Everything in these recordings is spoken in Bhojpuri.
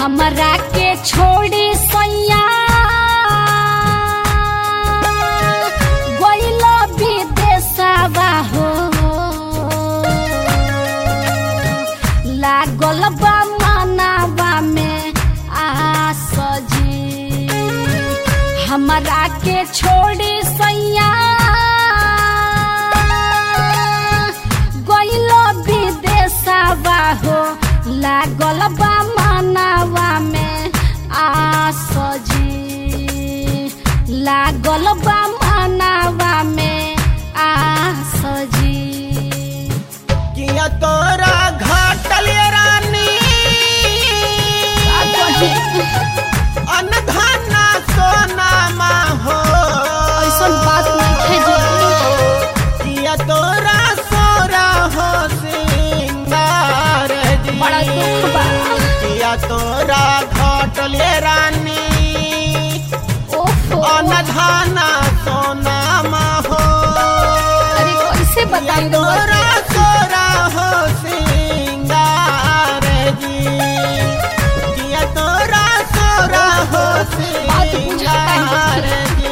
हमरा के छोड़ी सैया गइल विदेशवा हो लागल बा मनावा में आस जी हमरा के छोड़ी सैया गइल विदेशवा हो लागल बा मनावा में आस जी लागल बा मनावा में आस जी किया तोरा घाटल रानी अनधना सोना हो ऐसन बात नहीं जी किया तोरा सोरा हो सिंगार जी बड़ा दुख बा किया तोरा घाटल रानी ओहो अनधना सोना हो अरे कैसे बताई तोरा सोरा हो सिंगार जी किया तोरा सोरा हो बात बुझाता है सिंगार जी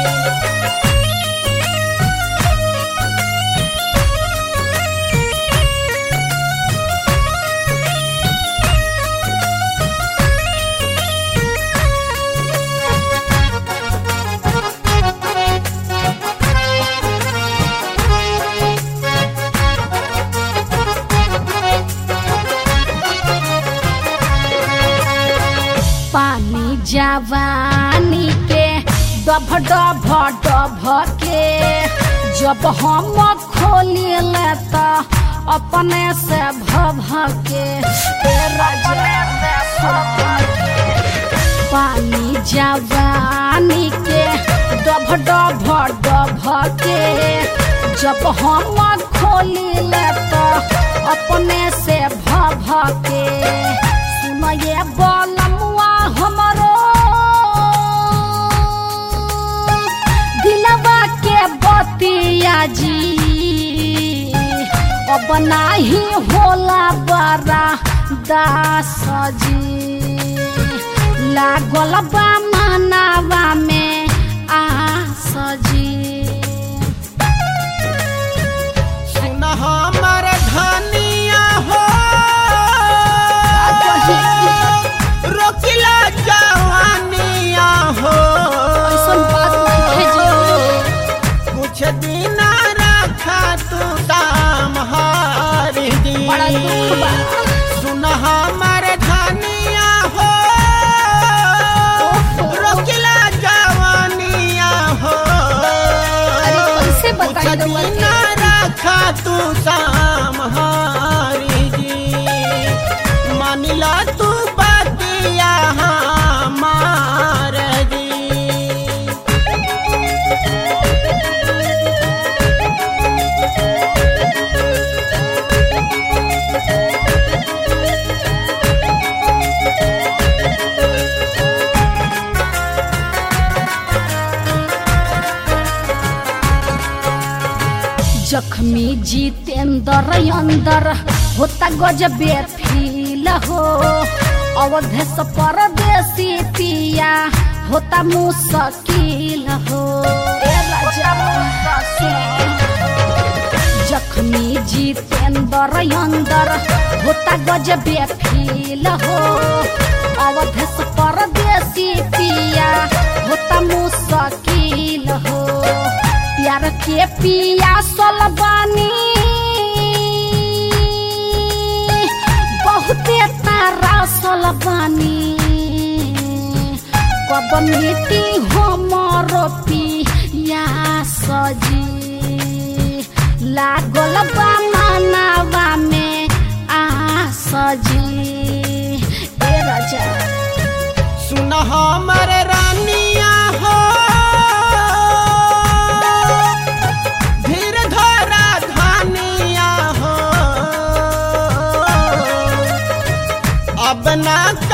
पानी जवानी के डभ डभ डभ के जब हम खोली ले तो अपने से भभ के ए राजा पानी जवानी के डभ डभ डभ के जब हम खोली ले तो अपने से भभ के सुनये बलमुआ हमरो दिलवा के बतिया जी अब नाही होला बड़ा दास जी लागल बा मनावा में आस जी सुन हमर धनिया हो रोकिला जवानिया हो ऐसन बात नहीं जी कुछ दिन रखा तू दाम हारी दी बड़ा दुख बा सुन हमर धनिया हो रोकिला जवानिया हो अरे कैसे कुछ बताई रउआ दिन के? रखा तू शाम हारी जी मानिला तू बतिया हमार जी जख्मी जितेंद्र अंदर होता गजबे फील हो अवधेश परदेसी पिया होता मुश्किल हो ए राजा जख्मी जितेंद्र अंदर होता गजबे फील हो अवधेश परदेसी पिया होता मुश्किल हो प्यार के पिया बानी बहुते तारा बानी कब मिट्टी हमर पिया सजी लागल बा मनावा में आ सजी ए राजा सुन हमर रानिया हो धीर धरा धानिया हो अब ना